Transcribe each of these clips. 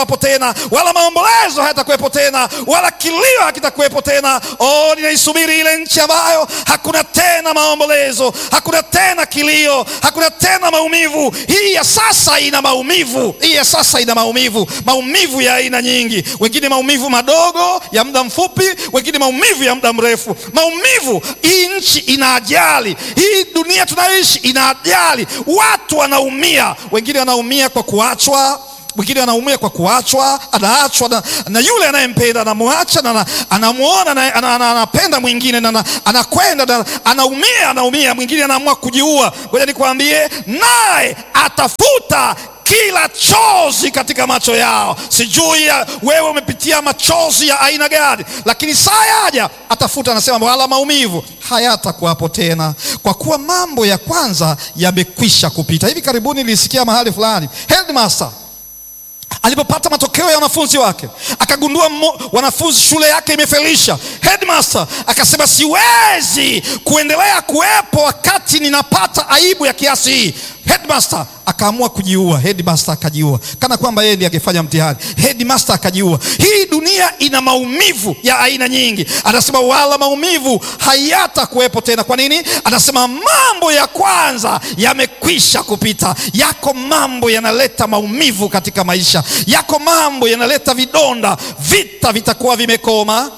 hapo tena, wala maombolezo hayatakuwepo tena, wala kilio hakitakuwepo tena. Oh, ninaisubiri ile nchi ambayo hakuna tena maombolezo, hakuna tena kilio, hakuna tena maumivu. Hii ya sasa ina maumivu, hii ya sasa ina maumivu, maumivu ya aina nyingi, wengine maumivu madogo ya muda mfupi, wengine maumivu ya muda mrefu, maumivu. Hii nchi ina ajali, hii dunia tunayoishi ina ajali, watu wanaumia, wengine wanaumia kwa kuachwa mwingine anaumia kwa kuachwa, anaachwa na, na yule anayempenda anamwacha, na anamwona na anapenda mwingine na anakwenda na anaumia, anaumia. Mwingine anaamua kujiua. Ngoja nikwambie, naye atafuta kila chozi katika macho yao. Sijui ya wewe umepitia machozi ya aina gani, lakini saa yaja atafuta, anasema wala maumivu hayatakuwapo tena, kwa kuwa mambo ya kwanza yamekwisha kupita. Hivi karibuni nilisikia mahali fulani headmaster alipopata matokeo ya wanafunzi wake akagundua wanafunzi shule yake imefelisha. Headmaster akasema siwezi kuendelea kuwepo wakati ninapata aibu ya kiasi hii. Headmaster akaamua kujiua. Headmaster akajiua, kana kwamba yeye ndiye angefanya mtihani. Headmaster akajiua. Hii dunia ina maumivu ya aina nyingi. Anasema wala maumivu hayatakuwepo tena. Kwa nini? Anasema mambo ya kwanza yamekwisha kupita. Yako mambo yanaleta maumivu katika maisha, yako mambo yanaleta vidonda. Vita vitakuwa vimekoma,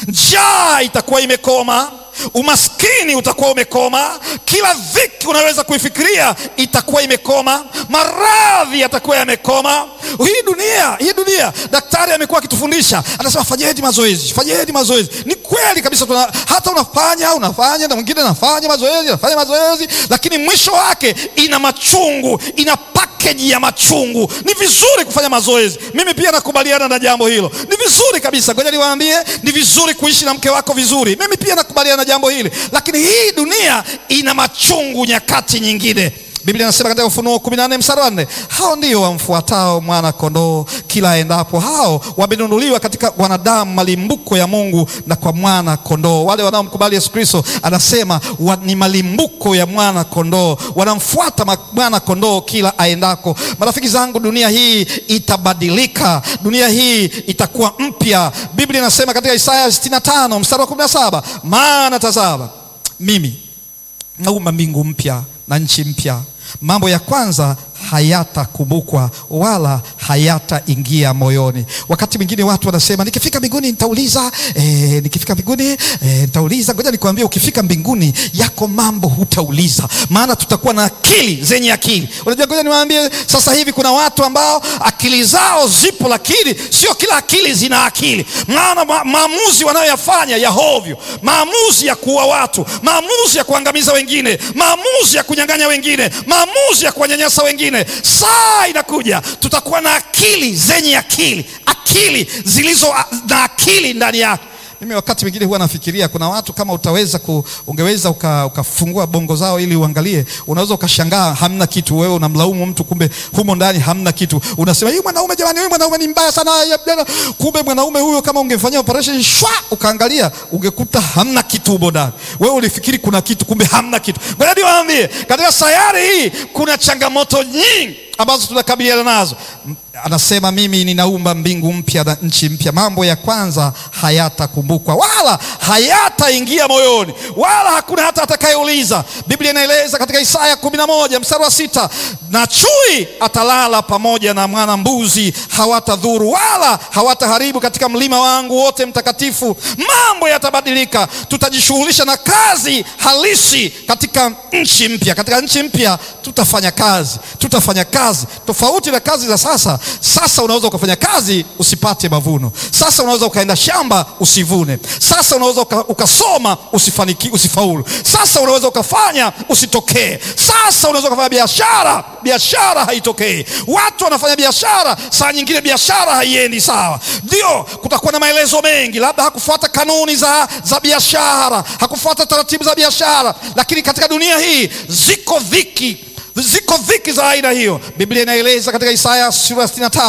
njaa itakuwa imekoma umaskini utakuwa umekoma, kila dhiki unaweza kuifikiria itakuwa imekoma, maradhi yatakuwa yamekoma. Hii dunia, hii dunia, daktari amekuwa akitufundisha, anasema fanyeni mazoezi, fanyeni mazoezi. Ni kweli kabisa, tuna, hata unafanya unafanya na mwingine anafanya mazoezi, anafanya mazoezi, lakini mwisho wake ina machungu, ina pakeji ya machungu. Ni vizuri kufanya mazoezi, mimi pia nakubaliana na jambo hilo, ni vizuri kabisa. Ngoja niwaambie, ni vizuri kuishi na mke wako vizuri, mimi pia nakubaliana jambo hili, lakini hii dunia ina machungu nyakati nyingine. Biblia inasema katika Ufunuo kumi na nne mstari wa nne hao ndio wamfuatao mwana kondoo kila aendapo, hao wamenunuliwa katika wanadamu malimbuko ya Mungu na kwa mwana kondoo. Wale wanaomkubali Yesu Kristo anasema wa, ni malimbuko ya mwana kondoo, wanamfuata mwana kondoo kila aendako. Marafiki zangu, dunia hii itabadilika, dunia hii itakuwa mpya. Biblia inasema katika Isaya 65 mstari wa 17 maana tazama, mimi naumba mbingu mpya na nchi mpya, mambo ya kwanza hayatakumbukwa wala hayataingia moyoni. Wakati mwingine watu wanasema nikifika mbinguni nitauliza, e, nikifika mbinguni e, nitauliza. Ngoja nikwambie, ukifika mbinguni yako mambo hutauliza, maana tutakuwa na akili zenye akili. Unajua, ngoja niwaambie, sasa hivi kuna watu ambao akili zao zipo, lakini sio kila akili zina akili, maana ma, maamuzi wanayoyafanya ya hovyo, maamuzi ya kuua watu, maamuzi ya kuangamiza wengine, maamuzi ya kunyang'anya wengine, maamuzi ya kuwanyanyasa wengine. Saa inakuja tutakuwa na akili zenye akili, akili zilizo na akili ndani yake. Mimi wakati mwingine huwa nafikiria kuna watu kama utaweza ku, ungeweza ukafungua uka bongo zao ili uangalie, unaweza ukashangaa hamna kitu. Wewe unamlaumu mtu, kumbe humo ndani hamna kitu. Unasema huyu mwanaume, jamani, huyu mwanaume ni mbaya sana, kumbe mwanaume huyo kama ungefanyia operation shwa, ukaangalia ungekuta hamna kitu humo ndani. Wewe ulifikiri kuna kitu, kumbe hamna kitu. Ngoja niwaambie, katika sayari hii kuna changamoto nyingi ambazo tunakabiliana nazo. Anasema mimi ninaumba mbingu mpya na nchi mpya, mambo ya kwanza hayatakumbukwa wala hayataingia moyoni, wala hakuna hata atakayeuliza. Biblia inaeleza katika Isaya kumi na moja mstari wa sita na chui atalala pamoja na mwana mbuzi, hawatadhuru wala hawataharibu katika mlima wangu wote mtakatifu. Mambo yatabadilika, tutajishughulisha na kazi halisi katika nchi mpya. Katika nchi mpya tutafanya kazi, tutafanya kazi tofauti na kazi za sasa. Sasa unaweza ukafanya kazi usipate mavuno. Sasa unaweza ukaenda shamba usivune. Sasa unaweza uka, ukasoma usifaniki, usifaulu. Sasa unaweza ukafanya usitokee. Sasa unaweza ukafanya biashara, biashara haitokei. Watu wanafanya biashara, saa nyingine biashara haiendi sawa. Ndio kutakuwa na maelezo mengi, labda hakufuata kanuni za, za biashara, hakufuata taratibu za biashara, lakini katika dunia hii ziko dhiki ziko dhiki za aina hiyo. Biblia inaeleza katika Isaya sura 65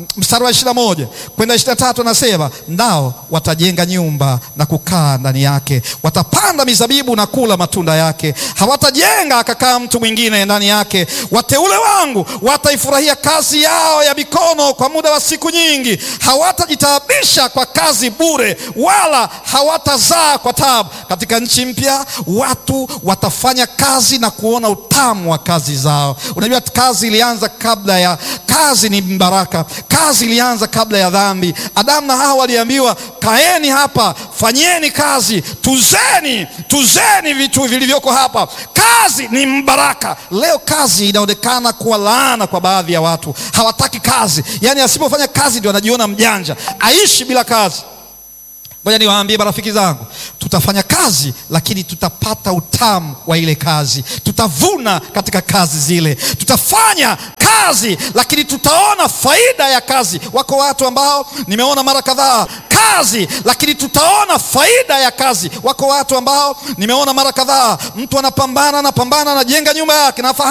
mstari wa ishirini na moja kwenda ishirini na tatu anasema nao watajenga nyumba na kukaa ndani yake, watapanda mizabibu na kula matunda yake, hawatajenga akakaa mtu mwingine ndani yake. Wateule wangu wataifurahia kazi yao ya mikono kwa muda wa siku nyingi, hawatajitaabisha kwa kazi bure, wala hawatazaa kwa taabu. Katika nchi mpya watu watafanya kazi na kuona utamu wa kazi zao. Unajua, kazi ilianza kabla ya kazi ni baraka. Kazi ilianza kabla ya dhambi. Adamu na Hawa waliambiwa, kaeni hapa, fanyeni kazi, tuzeni, tuzeni vitu vilivyoko hapa. Kazi ni mbaraka. Leo kazi inaonekana kuwa laana kwa baadhi ya watu, hawataki kazi. Yaani asipofanya kazi ndio anajiona mjanja, aishi bila kazi. Ngoja niwaambie marafiki zangu, tutafanya kazi lakini tutapata utamu wa ile kazi, tutavuna katika kazi zile. Tutafanya kazi lakini tutaona faida ya kazi. Wako watu ambao nimeona mara kadhaa kazi lakini tutaona faida ya kazi. Wako watu ambao nimeona mara kadhaa, mtu anapambana anapambana, anajenga nyumba yake na